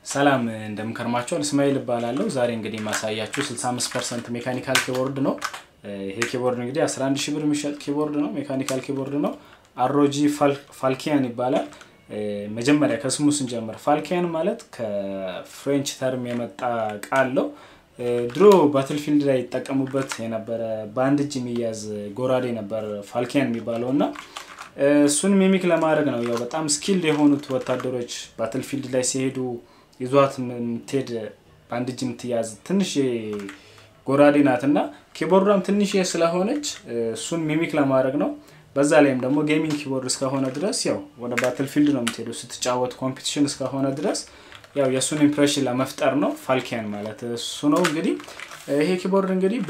ሰላም እንደምንከርማቸዋል እስማኤል እባላለሁ። ዛሬ እንግዲህ የማሳያችሁ 65 ፐርሰንት ሜካኒካል ኪቦርድ ነው። ይሄ ኪቦርድ እንግዲህ 11 ሺህ ብር የሚሸጥ ኪቦርድ ነው። ሜካኒካል ኪቦርድ ነው። አሮጂ ፋልኪያን ይባላል። መጀመሪያ ከስሙ ስንጀምር ፋልኪያን ማለት ከፍሬንች ተርም የመጣ ቃል ነው። ድሮ ባትልፊልድ ላይ ይጠቀሙበት የነበረ በአንድ እጅ የሚያዝ ጎራዴ ነበር ፋልኪያን የሚባለው እና እሱን ሚሚክ ለማድረግ ነው። ያው በጣም ስኪልድ የሆኑት ወታደሮች ባትልፊልድ ላይ ሲሄዱ ይዟት የምትሄድ በአንድ እጅ የምትያዝ ትንሽ ጎራዴ ናት እና ኪቦርዷም ትንሽ ስለሆነች እሱን ሚሚክ ለማድረግ ነው። በዛ ላይም ደግሞ ጌሚንግ ኪቦርድ እስከሆነ ድረስ ያው ወደ ባትልፊልድ ነው የምትሄዱ ስትጫወት ኮምፒቲሽን እስከሆነ ድረስ ያው የእሱን ኢምፕሬሽን ለመፍጠር ነው ፋልኪያን ማለት እሱ ነው። እንግዲህ ይሄ ኪቦርድ እንግዲህ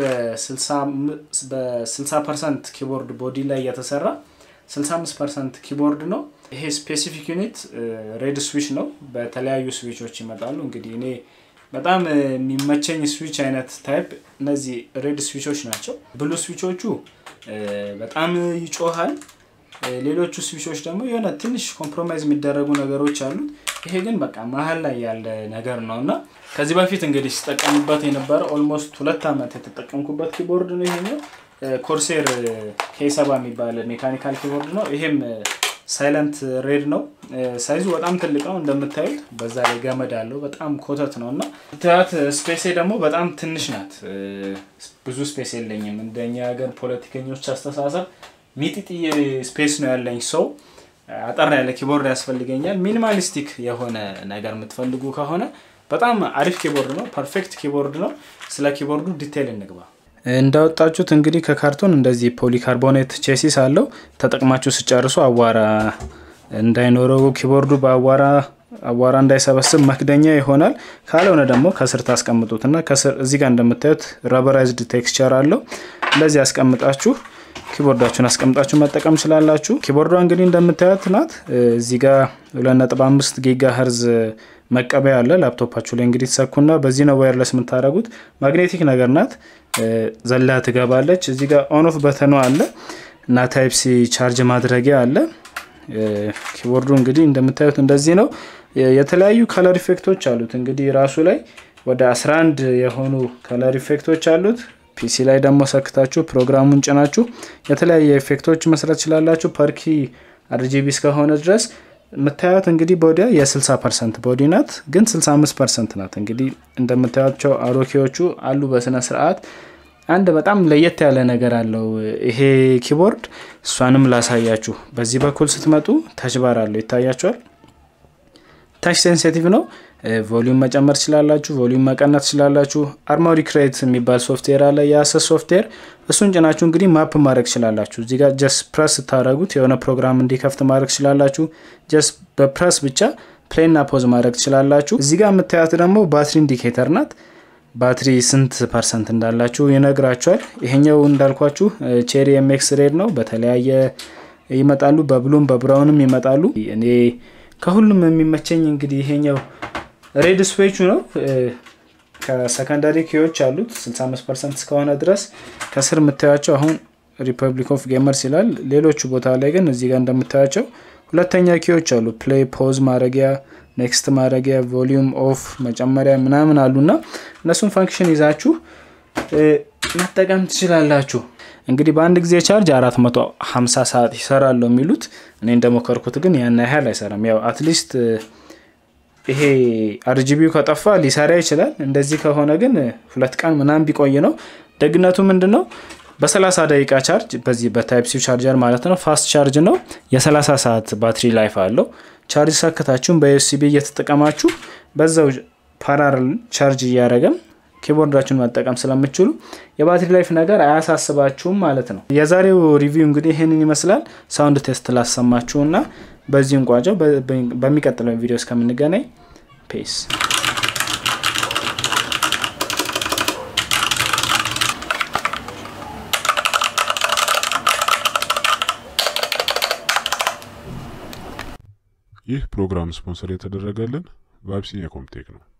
በ60 ፐርሰንት ኪቦርድ ቦዲ ላይ የተሰራ 65 ፐርሰንት ኪቦርድ ነው። ይሄ ስፔሲፊክ ዩኒት ሬድ ስዊች ነው። በተለያዩ ስዊቾች ይመጣሉ። እንግዲህ እኔ በጣም የሚመቸኝ ስዊች አይነት ታይፕ እነዚህ ሬድ ስዊቾች ናቸው። ብሉ ስዊቾቹ በጣም ይጮሃል። ሌሎቹ ስዊቾች ደግሞ የሆነ ትንሽ ኮምፕሮማይዝ የሚደረጉ ነገሮች አሉት። ይሄ ግን በቃ መሀል ላይ ያለ ነገር ነው እና ከዚህ በፊት እንግዲህ ሲጠቀሙበት የነበረ ኦልሞስት ሁለት ዓመት የተጠቀምኩበት ኪቦርድ ነው ይሄኛው። ኮርሴር ኬሰባ የሚባል ሜካኒካል ኪቦርድ ነው። ይሄም ሳይለንት ሬድ ነው። ሳይዙ በጣም ትልቅ ነው እንደምታዩት። በዛ ላይ ገመድ አለው። በጣም ኮተት ነው እና ትያት ስፔሴ ደግሞ በጣም ትንሽ ናት። ብዙ ስፔስ የለኝም። እንደኛ ሀገር ፖለቲከኞች አስተሳሰብ ሚጢጥዬ ስፔስ ነው ያለኝ። ሰው አጠር ያለ ኪቦርድ ያስፈልገኛል። ሚኒማሊስቲክ የሆነ ነገር የምትፈልጉ ከሆነ በጣም አሪፍ ኪቦርድ ነው። ፐርፌክት ኪቦርድ ነው። ስለ ኪቦርዱ ዲቴይል እንግባ። እንዳወጣችሁት እንግዲህ ከካርቶን እንደዚህ ፖሊካርቦኔት ቼሲስ አለው። ተጠቅማችሁ ስጨርሱ አቧራ እንዳይኖረው ኪቦርዱ በአቧራ አቧራ እንዳይሰበስብ መክደኛ ይሆናል። ካልሆነ ደግሞ ከስር ታስቀምጡትና ከስር እዚህ ጋር እንደምታዩት ረበራይዝድ ቴክስቸር አለው። እንደዚህ ያስቀምጣችሁ ኪቦርዳችሁን አስቀምጣችሁ መጠቀም ችላላችሁ። ኪቦርዷ እንግዲህ እንደምታዩት ናት። እዚህ ጋር 2.5 ጊጋ ሄርዝ መቀበያ አለ። ላፕቶፓችሁ ላይ እንግዲህ ትሰኩና በዚህ ነው ዋየርለስ የምታደርጉት። ማግኔቲክ ነገር ናት። ዘላ ትገባለች። እዚህ ጋር ኦን ኦፍ በተኗ አለ እና ታይፕ ሲ ቻርጅ ማድረጊያ አለ። ኪቦርዱ እንግዲህ እንደምታዩት እንደዚህ ነው። የተለያዩ ከለር ኢፌክቶች አሉት። እንግዲህ ራሱ ላይ ወደ 11 የሆኑ ከለር ኢፌክቶች አሉት። ፒሲ ላይ ደግሞ ሰክታችሁ ፕሮግራሙን ጭናችሁ የተለያየ ኢፌክቶች መስራት ትችላላችሁ። ፐርኪ አርጂቢ እስከሆነ ድረስ የምታዩት እንግዲህ ቦዲ የ60 ፐርሰንት ቦዲ ናት፣ ግን 65 ፐርሰንት ናት። እንግዲህ እንደምታዩቸው አሮኬዎቹ አሉ በስነ ስርዓት። አንድ በጣም ለየት ያለ ነገር አለው ይሄ ኪቦርድ። እሷንም ላሳያችሁ። በዚህ በኩል ስትመጡ ታች ባር አለው ይታያቸዋል። ታች ሴንሲቲቭ ነው። ቮሊዩም መጨመር ትችላላችሁ፣ ቮሊዩም መቀነስ ትችላላችሁ። አርማሪ ክሬት የሚባል ሶፍትዌር አለ፣ የአሰስ ሶፍትዌር። እሱን ጭናችሁ እንግዲህ ማፕ ማድረግ ትችላላችሁ። እዚህ ጋር ጀስት ፕረስ ስታደረጉት የሆነ ፕሮግራም እንዲከፍት ማድረግ ትችላላችሁ። ጀስት በፕረስ ብቻ ፕሌና ፖዝ ማድረግ ትችላላችሁ። እዚህ ጋር የምታያት ደግሞ ባትሪ ኢንዲኬተር ናት። ባትሪ ስንት ፐርሰንት እንዳላችሁ ይነግራችኋል። ይሄኛው እንዳልኳችሁ ቼሪ ኤምኤክስ ሬድ ነው። በተለያየ ይመጣሉ፣ በብሉም በብራውንም ይመጣሉ። እኔ ከሁሉም የሚመቸኝ እንግዲህ ይሄኛው ሬድ ስዌቹ ነው። ከሰከንዳሪ ኪዎች አሉት 65 ፐርሰንት እስከሆነ ድረስ ከስር የምታያቸው አሁን ሪፐብሊክ ኦፍ ጌመርስ ይላል። ሌሎቹ ቦታ ላይ ግን እዚህ ጋር እንደምታያቸው ሁለተኛ ኪዎች አሉ። ፕሌይ ፖዝ ማድረጊያ፣ ኔክስት ማድረጊያ፣ ቮሊዩም ኦፍ መጨመሪያ ምናምን አሉና እነሱን ፈንክሽን ይዛችሁ መጠቀም ትችላላችሁ። እንግዲህ በአንድ ጊዜ ቻርጅ 450 ሰዓት ይሰራል የሚሉት እኔ እንደሞከርኩት ግን ያን ያህል አይሰራም። ያው አትሊስት ይሄ አርጂቢው ከጠፋ ሊሰራ ይችላል። እንደዚህ ከሆነ ግን ሁለት ቀን ምናምን ቢቆይ ነው። ደግነቱ ምንድን ነው? በ30 ደቂቃ ቻርጅ በዚህ በታይፕ ሲ ቻርጀር ማለት ነው። ፋስት ቻርጅ ነው። የ30 ሰዓት ባትሪ ላይፍ አለው። ቻርጅ ሰክታችሁም በዩኤስቢ እየተጠቀማችሁ በዛው ፓራል ቻርጅ እያደረገም ኪቦርዳችሁን መጠቀም ስለምችሉ የባትሪ ላይፍ ነገር አያሳስባችሁም ማለት ነው። የዛሬው ሪቪው እንግዲህ ይህንን ይመስላል። ሳውንድ ቴስት ላሰማችሁና በዚህ እንቋጨው። በሚቀጥለው ቪዲዮ እስከምንገናኝ ፔስ። ይህ ፕሮግራም ስፖንሰር የተደረገልን በአቢሲኒያ ኮምቴክ ነው።